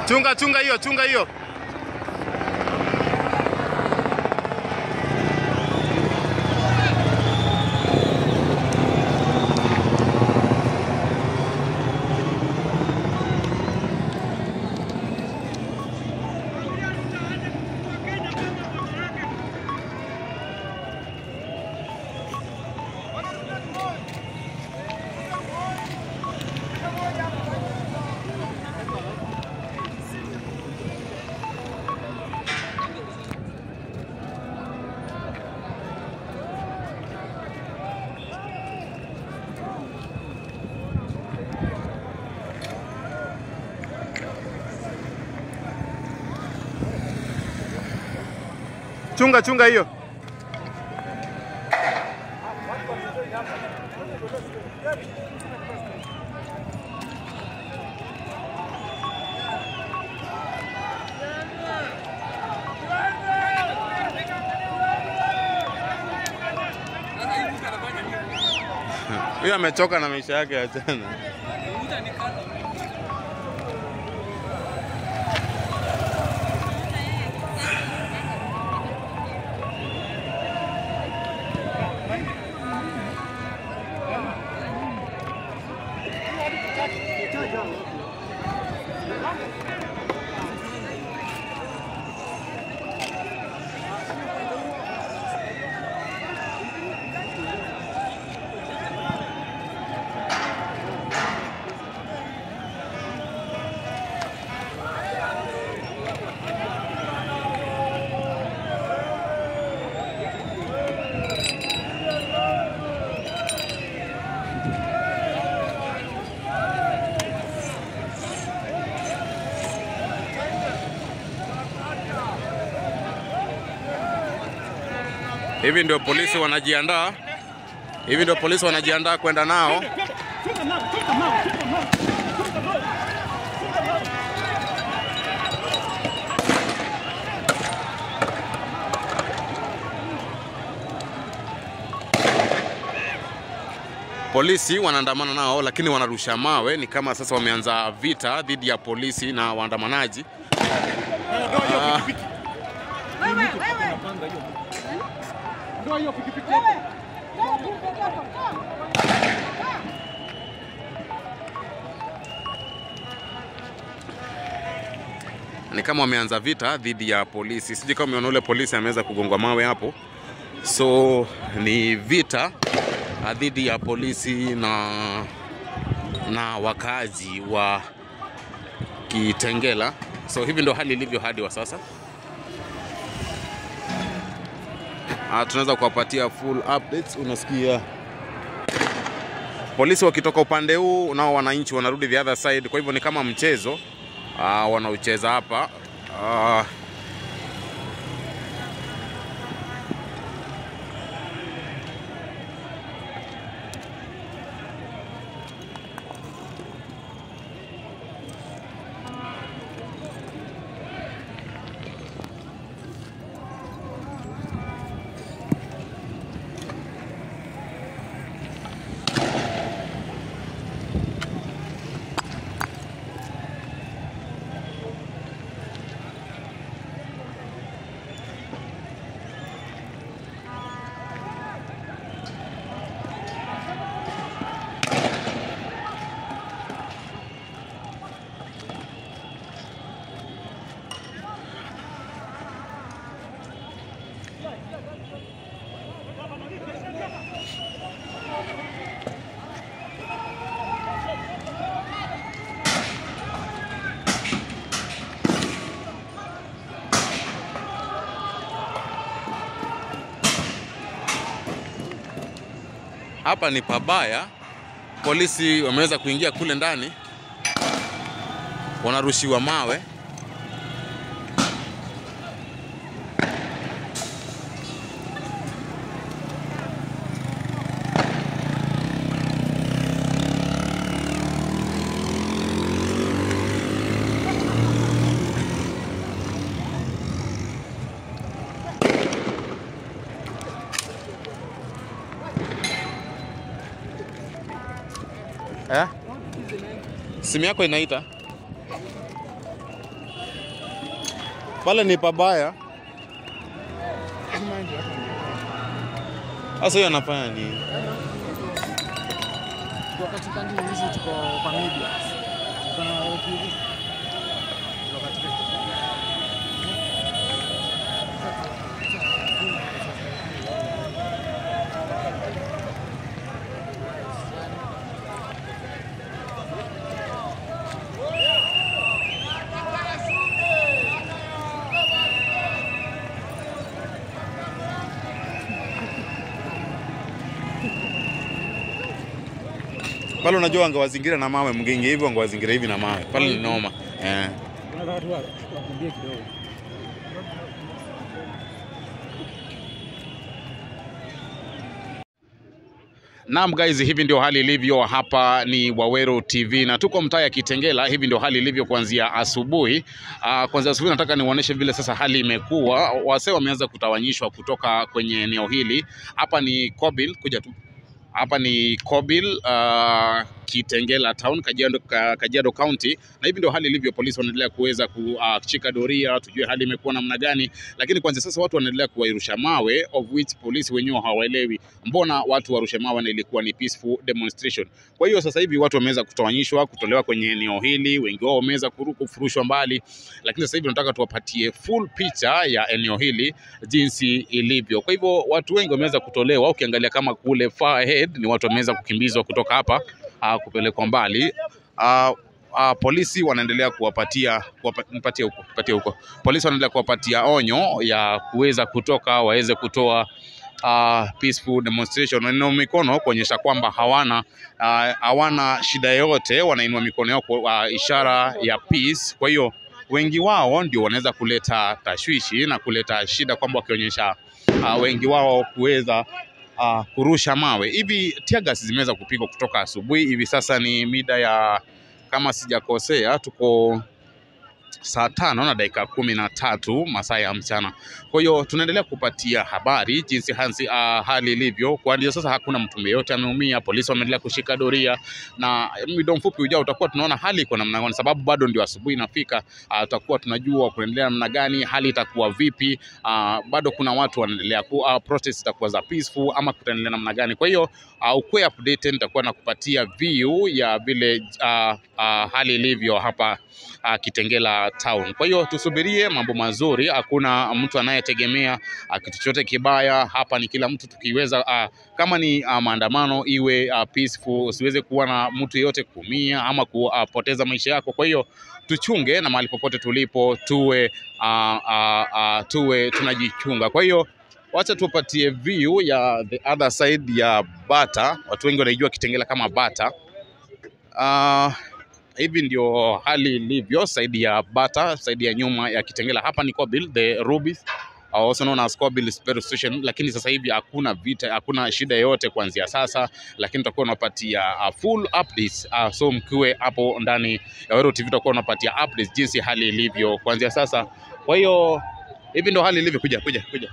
Chunga chunga hiyo, chunga hiyo. Chunga chunga hiyo. Huyo amechoka na maisha yake ya jana. Hivi ndio polisi wanajiandaa, hivi ndio polisi wanajiandaa kwenda nao. Polisi wanaandamana nao, lakini wanarusha mawe. Ni kama sasa wameanza vita dhidi ya polisi na waandamanaji. Ah, ni kama wameanza vita dhidi ya polisi. Sijui kama umeona ule polisi ameweza kugongwa mawe hapo, so ni vita ah, dhidi ya polisi na na wakazi wa Kitengela. So hivi ndo hali ilivyo hadi wa sasa. Ah, tunaweza kuwapatia full updates. Unasikia polisi wakitoka upande huu, nao wananchi wanarudi the other side. Kwa hivyo ni kama mchezo ah, wanaocheza hapa ah, hapa ni pabaya. Polisi wameweza kuingia kule ndani, wanarushiwa mawe. Eh? Simu yako inaita? Pale ni pabaya. Sasa hiyo anafanya nini? Wakati kandi hizi tuko kwa media. Tuko na TV. Tuko katika Pale unajua wangewazingira na mawe, mgenge hivyo wangewazingira hivi na mawe. Pale ni noma. Eh. Kuna watu wa- wakimbie kidogo. Naam guys, hivi ndio hali ilivyo hapa. Ni Waweru TV na tuko mtaa ya Kitengela. Hivi ndio hali ilivyo kuanzia asubuhi. Uh, kuanzia asubuhi nataka niwaoneshe vile sasa hali imekuwa. Wasee wameanza kutawanyishwa kutoka kwenye eneo hili. Hapa ni Kobil, kuja tu hapa ni Kobil uh, Kitengela town Kajiado, Ka- Kajiado County, na hivi ndio hali ilivyo. Polisi wanaendelea kuweza kushika doria, tujue hali imekuwa namna gani, lakini kwanza sasa watu wanaendelea kuwairusha mawe, of which polisi wenyewe hawaelewi mbona watu warushe mawe na ilikuwa ni peaceful demonstration. Kwa hiyo sasa hivi watu wameweza kutawanyishwa, kutolewa kwenye eneo hili, wengi wao wameweza kuru- kufurushwa mbali, lakini sasa hivi tunataka tuwapatie full picha ya eneo hili jinsi ilivyo. Kwa hivyo watu wengi wameweza kutolewa, ukiangalia kama kule far ahead ni watu wameweza kukimbizwa kutoka hapa uh, kupelekwa mbali uh, uh, polisi wanaendelea kuwapatia kuwapa- nipatie huko nipatie huko polisi wanaendelea kuwapatia onyo ya kuweza kutoka waweze kutoa uh, peaceful demonstration wanainua mikono kuonyesha kwamba hawana uh, hawana shida yoyote wanainua mikono yao kwa uh, ishara ya peace kwa hiyo wengi wao ndio wanaweza kuleta tashwishi na kuleta shida kwamba wakionyesha uh, wengi wao kuweza uh, kurusha mawe hivi. Teargas zimeweza kupigwa kutoka asubuhi, hivi sasa ni mida ya kama sijakosea, tuko saa tano na dakika kumi na tatu masaa ya mchana. Kwa hiyo tunaendelea kupatia habari jinsi hansi, uh, hali ilivyo. Kwa ndio sasa hakuna mtu yeyote ameumia, polisi wameendelea kushika doria, na muda mfupi ujao utakuwa tunaona hali iko namna gani, sababu bado ndio asubuhi inafika. Uh, tutakuwa tunajua kuendelea namna gani, hali itakuwa vipi. Uh, bado kuna watu wanaendelea ku uh, protest itakuwa za peaceful ama kutaendelea namna gani. Kwa hiyo uh, ukwe updated, nitakuwa nakupatia view ya vile uh, uh, hali ilivyo hapa uh, Kitengela town. Kwa hiyo tusubirie mambo mazuri, hakuna mtu anayetegemea uh, kitu chochote kibaya hapa. Ni kila mtu tukiweza, uh, kama ni uh, maandamano iwe uh, peaceful, usiweze kuwa na mtu yeyote kuumia ama kupoteza maisha yako. Kwa hiyo tuchunge na mahali popote tulipo tuwe uh, uh, uh, tuwe tunajichunga. Kwa hiyo wacha tupatie view ya the other side ya Bata. Watu wengi wanaijua Kitengela kama Bata. Uh, hivi ndio hali ilivyo saidi ya Bata, saidi ya nyuma ya Kitengela. Hapa ni Kobil, the Rubies uh, also known as Kobil Petrol Station, lakini sasa hivi hakuna vita, hakuna shida yoyote kuanzia sasa, lakini tutakuwa tunapatia uh, full updates uh, so mkiwe hapo ndani ya Waweru TV tutakuwa tunapatia updates jinsi hali ilivyo kuanzia sasa. Kwa hiyo hivi ndio hali ilivyo. Kuja kuja kuja.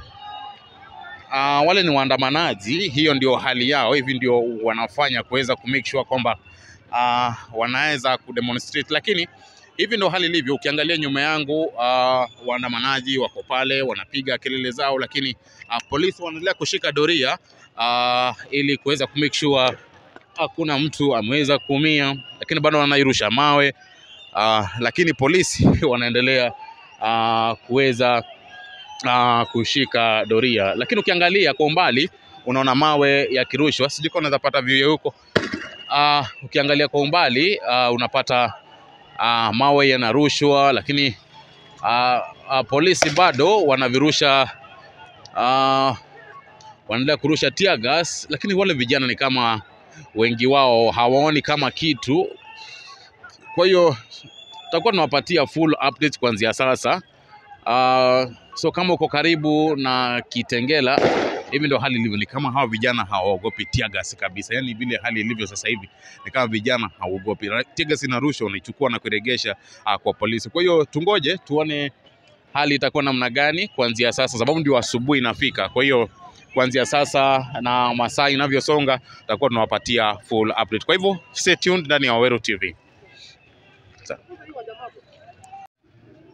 Uh, wale ni waandamanaji, hiyo ndio hali yao, hivi ndio wanafanya kuweza ku make sure kwamba uh, wanaweza kudemonstrate, lakini hivi ndio hali ilivyo. Ukiangalia nyuma yangu uh, waandamanaji wako pale wanapiga kelele zao, lakini uh, polisi wanaendelea kushika doria uh, ili kuweza ku make sure hakuna mtu ameweza kuumia, lakini bado wanairusha mawe uh, lakini polisi wanaendelea uh, kuweza uh, kushika doria, lakini ukiangalia kwa umbali unaona mawe yakirushwa, sijui kama unaweza pata view huko. Uh, ukiangalia kwa umbali uh, unapata uh, mawe yanarushwa, lakini uh, uh, polisi bado wanavirusha uh, wanaendelea kurusha tear gas, lakini wale vijana ni kama wengi wao hawaoni kama kitu. Kwa hiyo tutakuwa tunawapatia full update kuanzia sasa. Uh, so kama uko karibu na Kitengela, hivi ndio hali ilivyo. Ni kama hawa vijana hawaogopi tear gas kabisa, yaani vile hali ilivyo sasa hivi ni kama vijana hawaogopi. Tear gas inarushwa, unaichukua na kuiregesha uh, kwa polisi. Kwa hiyo tungoje tuone hali itakuwa namna gani kuanzia sasa, sababu ndio asubuhi inafika. Kwa hiyo kuanzia sasa na masaa inavyosonga, tutakuwa tunawapatia full update. Kwa hivyo stay tuned ndani ya Waweru TV.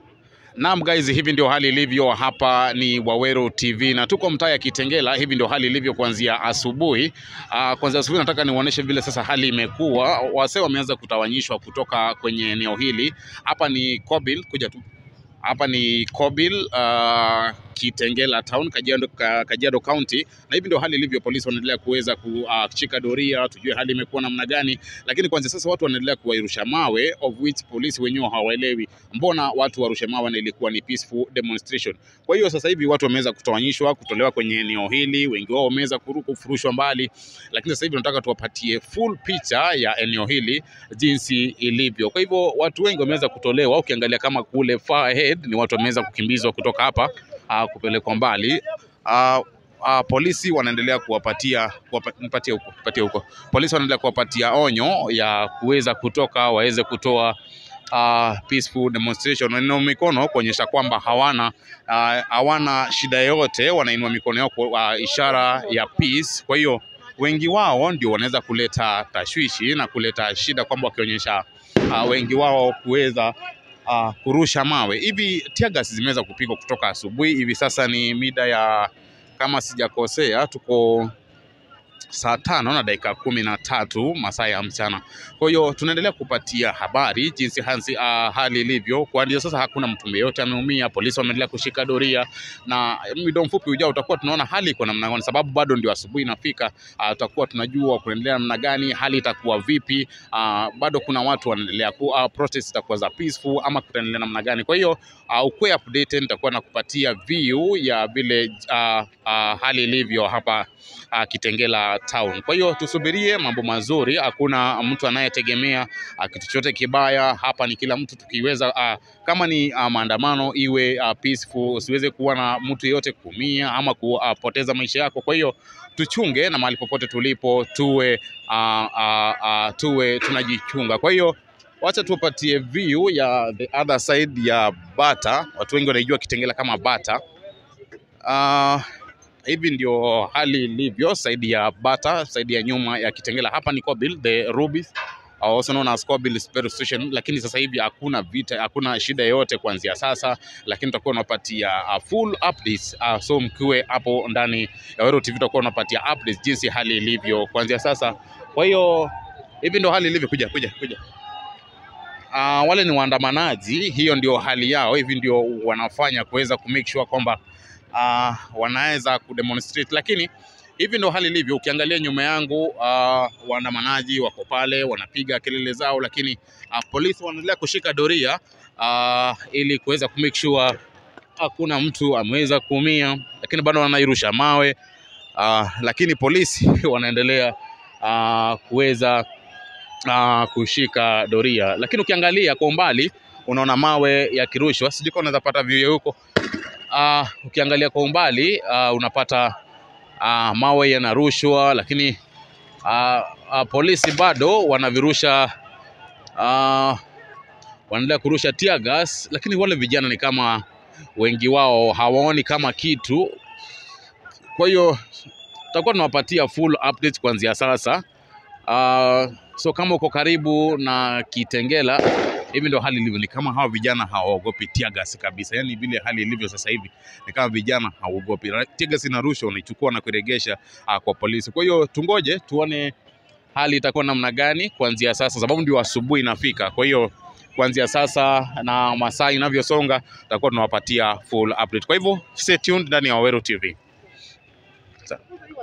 Naam guys, hivi ndio hali ilivyo. Hapa ni Waweru TV na tuko mtaa ya Kitengela. Hivi ndio hali ilivyo kuanzia asubuhi. Uh, kuanzia asubuhi nataka niwaoneshe vile sasa hali imekuwa. Wasee wameanza kutawanyishwa kutoka kwenye eneo hili. Hapa ni Kobil, kuja tu hapa ni Kobil uh, Kitengela town Kajiado, Ka- Kajiado County, na hivi ndio hali ilivyo. Polisi wanaendelea kuweza kushika doria, tujue hali imekuwa namna gani, lakini kwanza sasa watu wanaendelea kuwairusha mawe, of which polisi wenyewe hawaelewi mbona watu warushe mawe na ilikuwa ni peaceful demonstration. Kwa hiyo sasa hivi watu wameweza kutawanyishwa, kutolewa kwenye eneo hili, wengi wao wameweza kuru- kufurushwa mbali, lakini sasa hivi tunataka tuwapatie full picha ya eneo hili jinsi ilivyo. Kwa hivyo watu wengi wameweza kutolewa, ukiangalia kama kule far ahead ni watu wameweza kukimbizwa kutoka hapa uh, kupelekwa mbali uh, uh, polisi wanaendelea kuwapatia kuwapa- nipatie huko nipatie huko polisi wanaendelea kuwapatia onyo ya kuweza kutoka waweze kutoa uh, peaceful demonstration wanainua mikono kuonyesha kwamba hawana uh, hawana shida yoyote wanainua mikono yao kwa uh, ishara ya peace kwa hiyo wengi wao ndio wanaweza kuleta tashwishi na kuleta shida kwamba wakionyesha uh, wengi wao kuweza uh, kurusha mawe hivi. Tiagas zimeweza kupigwa kutoka asubuhi, hivi sasa ni mida ya kama sijakosea, tuko saa tano na dakika kumi na tatu masaa ya mchana. Kwa hiyo tunaendelea kupatia habari jinsi hansi, uh, hali ilivyo. Kwa ndio sasa hakuna mtu yeyote ameumia, polisi wameendelea kushika doria, na muda mfupi ujao utakuwa tunaona hali iko namna gani, sababu bado ndio asubuhi inafika. Uh, tutakuwa tunajua kuendelea namna gani, hali itakuwa vipi. Uh, bado kuna watu wanaendelea ku uh, protest itakuwa za peaceful ama kutaendelea namna gani. Kwa hiyo uh, ukuwe updated, nitakuwa nakupatia view ya vile uh, uh, hali ilivyo hapa uh, Kitengela town. Kwa hiyo tusubirie mambo mazuri, hakuna mtu anayetegemea uh, kitu chochote kibaya hapa. Ni kila mtu tukiweza, uh, kama ni uh, maandamano iwe uh, peaceful, usiweze kuwa na mtu yeyote kuumia ama kupoteza maisha yako. Kwa hiyo tuchunge na mahali popote tulipo tuwe uh, uh, uh, tuwe tunajichunga. Kwa hiyo wacha tuwapatie view ya the other side ya Bata. Watu wengi wanaijua Kitengela kama Bata. Uh, hivi ndio hali ilivyo saidi ya Bata, saidi ya nyuma ya Kitengela. Hapa ni Kobil, the Rubies uh, also known as Kobil Petrol Station, lakini sasa hivi hakuna vita, hakuna shida yoyote kuanzia sasa, lakini tutakuwa tunapatia uh, full updates uh, so mkiwe hapo ndani ya Waweru TV tutakuwa tunapatia updates jinsi hali ilivyo kuanzia sasa. Kwa hiyo hivi ndio hali ilivyo, kuja kuja kuja uh, wale ni waandamanaji, hiyo ndio hali yao, hivi ndio wanafanya kuweza ku make sure kwamba uh, wanaweza kudemonstrate, lakini hivi ndio hali ilivyo. Ukiangalia nyuma yangu uh, waandamanaji wako pale wanapiga kelele zao, lakini uh, polisi wanaendelea kushika doria uh, ili kuweza ku make sure hakuna mtu ameweza kuumia, lakini bado wanairusha mawe uh, lakini polisi wanaendelea uh, kuweza uh, kushika doria, lakini ukiangalia kwa umbali unaona mawe yakirushwa, sijui kama unaweza pata view huko. Uh, ukiangalia kwa umbali uh, unapata uh, mawe yanarushwa, lakini uh, uh, polisi bado wanavirusha uh, wanaendelea kurusha tear gas, lakini wale vijana ni kama wengi wao hawaoni kama kitu. Kwa hiyo tutakuwa tunawapatia full updates kuanzia sasa. Uh, so kama uko karibu na Kitengela, hivi ndio hali ilivyo. Ni kama hawa vijana hawaogopi tear gas kabisa, yaani vile hali ilivyo sasa hivi ni kama vijana hawaogopi. Tear gas inarushwa, unaichukua na kuiregesha uh, kwa polisi. Kwa hiyo tungoje tuone hali itakuwa namna gani kuanzia sasa, sababu ndio asubuhi inafika. Kwa hiyo kuanzia sasa na masaa inavyosonga, tutakuwa tunawapatia full update. Kwa hivyo stay tuned ndani ya Waweru TV. Sa-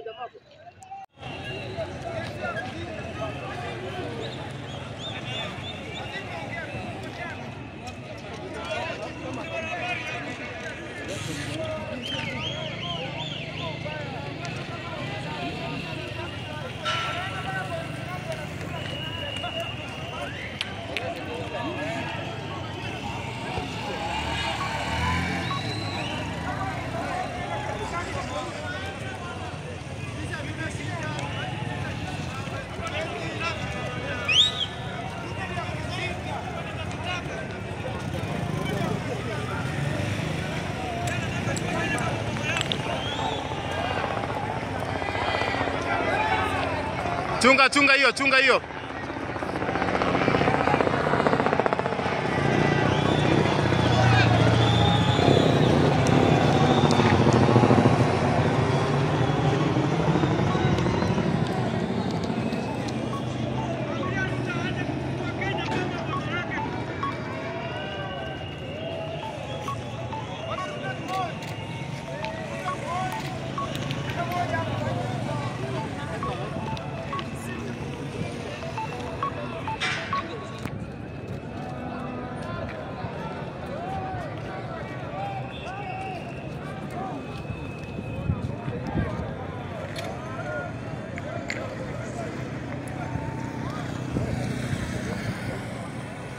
Chunga chunga hiyo, chunga hiyo.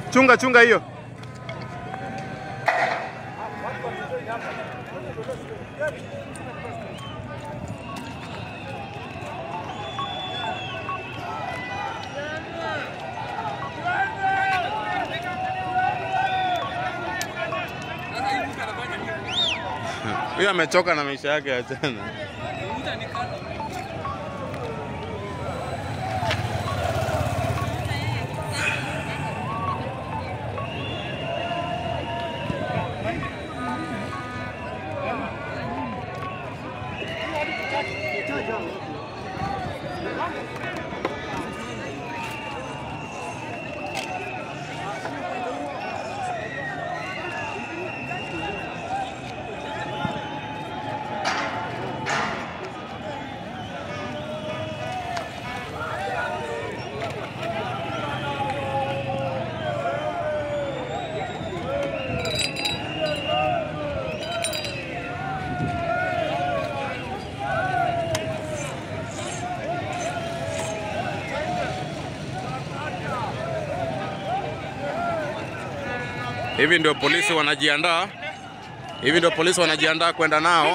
Chunga chunga hiyo. Huyo amechoka na maisha yake ya jana. Hivi ndio polisi wanajiandaa, hivi ndio polisi wanajiandaa kwenda nao.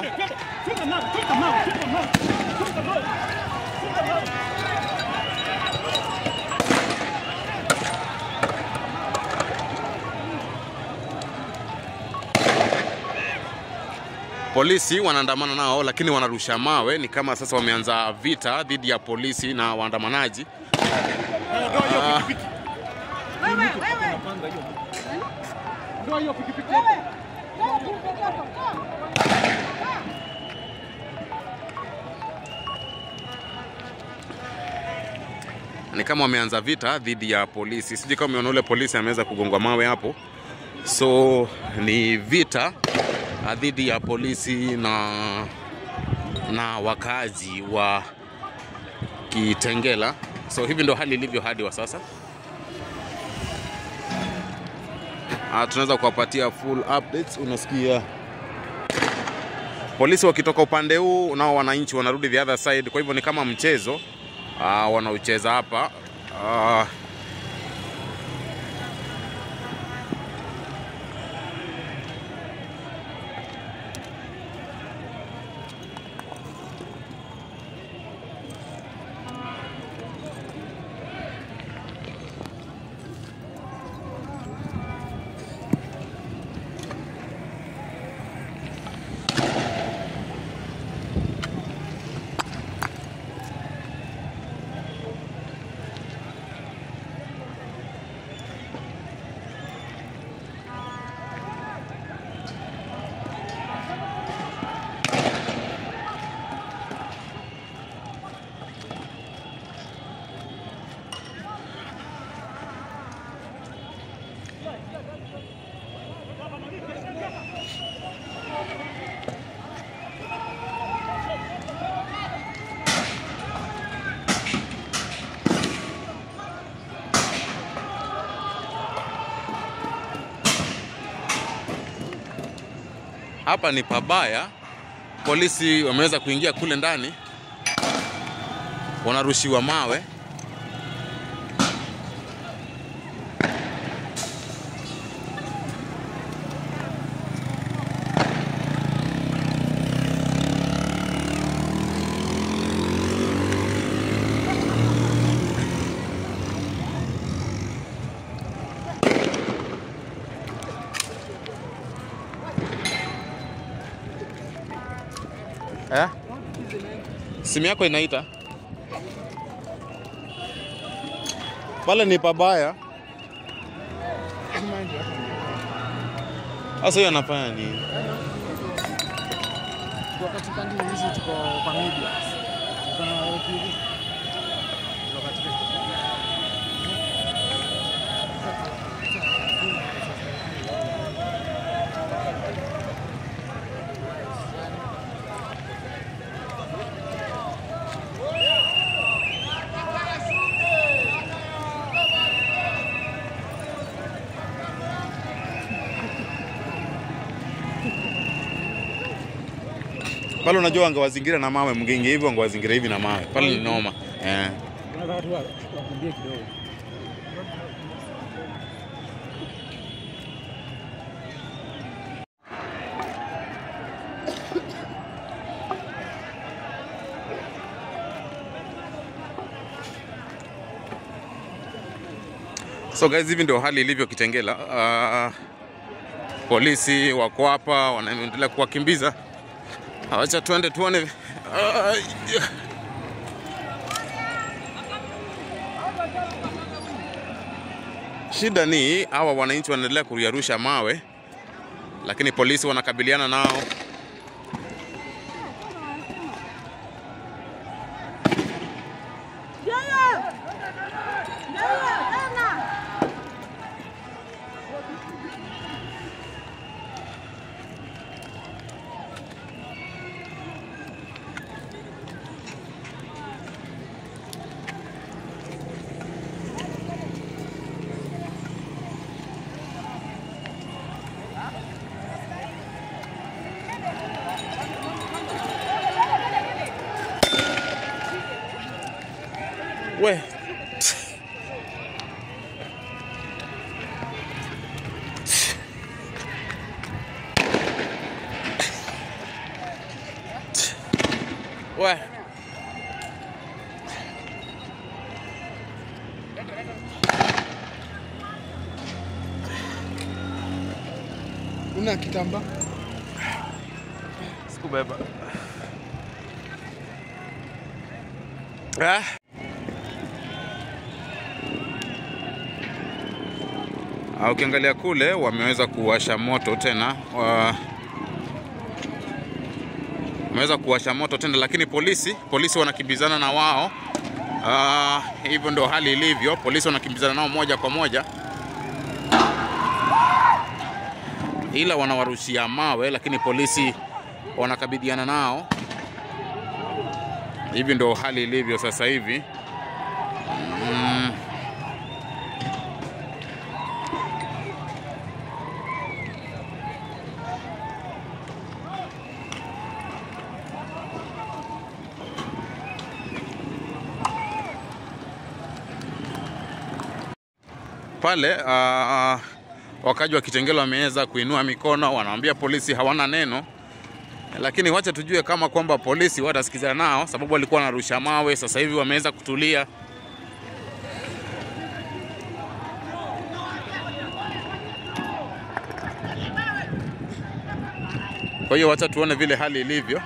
Polisi wanaandamana nao, lakini wanarusha mawe. Ni kama sasa wameanza vita dhidi ya polisi na waandamanaji. Ah, Ndio hiyo pikipiki. ni kama wameanza vita dhidi ya polisi. Sijui kama umeona ule polisi ameweza kugongwa mawe hapo. So ni vita ah, dhidi ya polisi na na wakazi wa Kitengela. So hivi ndo hali ilivyo hadi wa sasa. Ah, tunaweza kuwapatia full updates. Unasikia polisi wakitoka upande huu, nao wananchi wanarudi the other side. Kwa hivyo ni kama mchezo ah, wanaocheza hapa ah, hapa ni pabaya. Polisi wameweza kuingia kule ndani, wanarushiwa mawe. Eh? Simu yako inaita pale, ni pabaya. Sasa hiyo anafanya nini? Kwa katika ndio hizi tuko kwa media. Tuko na TV. Tuko katika Pale unajua wangewazingira na mawe, mgenge hivyo wangewazingira hivi na mawe. Pale ni noma. Eh. Tunataka tu wakimbie kidogo. So guys, hivi ndio hali ilivyo Kitengela. Uh, polisi wako hapa wanaendelea kuwakimbiza. Acha tuende tuone. Uh, yeah. Shida ni hawa wananchi wanaendelea kuyarusha mawe, lakini polisi wanakabiliana nao. We. We. Una kitambaa? Sikubeba. Ah. Ah, Ukiangalia kule wameweza kuwasha moto tena wa... wameweza kuwasha moto tena, lakini polisi polisi wanakimbizana na wao. Ah, hivyo ndo hali ilivyo, polisi wanakimbizana nao moja kwa moja, ila wanawarushia mawe, lakini polisi wanakabiliana nao. Hivi ndo hali ilivyo sasa hivi. Mm. Pale uh, wakaji wa Kitengela wameweza kuinua mikono, wanaambia polisi hawana neno lakini wacha tujue kama kwamba polisi watasikizana nao, sababu walikuwa wanarusha mawe. Sasa hivi wameweza kutulia. Kwa hiyo wacha tuone vile hali ilivyo.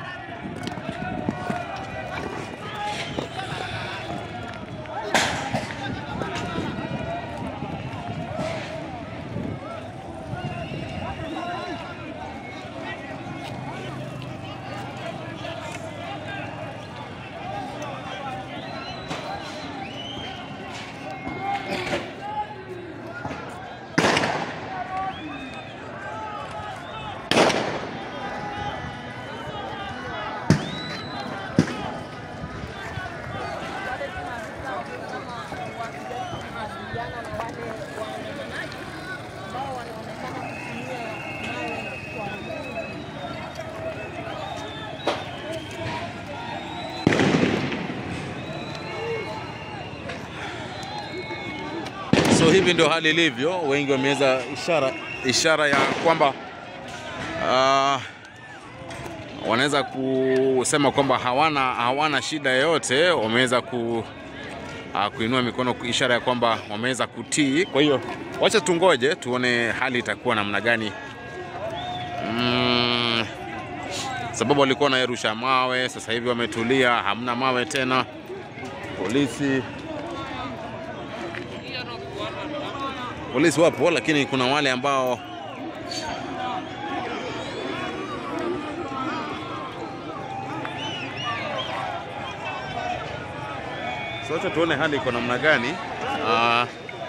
So hivi ndio hali ilivyo, wengi wameweza ishara, ishara ya kwamba uh, wanaweza kusema kwamba hawana, hawana shida yoyote, wameweza ku, uh, kuinua mikono, ishara ya kwamba wameweza kutii. Kwa hiyo wacha tungoje tuone hali itakuwa namna gani. Mm, sababu walikuwa wanarusha mawe, sasa hivi wametulia, hamna mawe tena. Polisi polisi wapo, lakini kuna wale ambao so, acha tuone hali iko namna gani. Ah,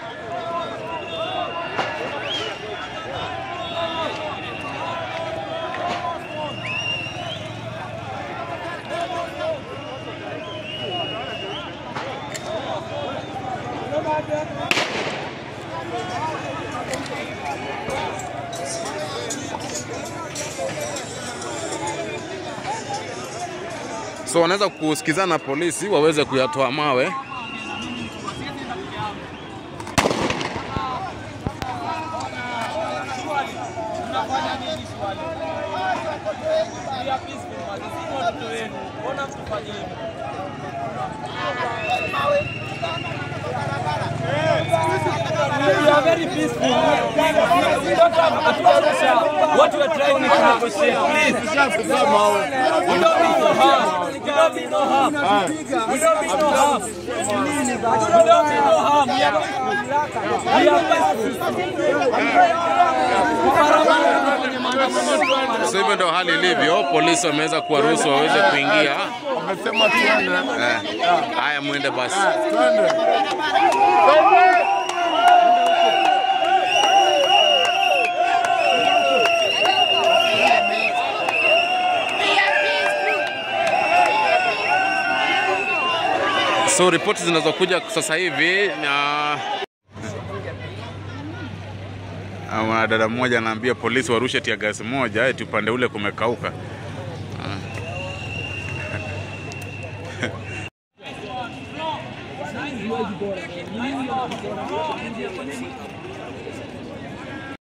so wanaweza kusikizana polisi waweze kuyatoa mawe. We are very peaceful. We don't have hatuna pressure. What we are trying is to negotiate, please. We don't mean no harm. We don't mean no harm. We don't mean no harm. We don't mean no harm. We are we are peaceful. So hivyo ndio hali ilivyo. Polisi wameweza kuwaruhusu waweze kuingia. Wamesema tuende. Eh, Haya, mwende basi. Twende. So ripoti zinazokuja sasa hivi na Ah, mwanadada mmoja anaambia polisi warushe tia gasi moja eti upande ule kumekauka. Ah.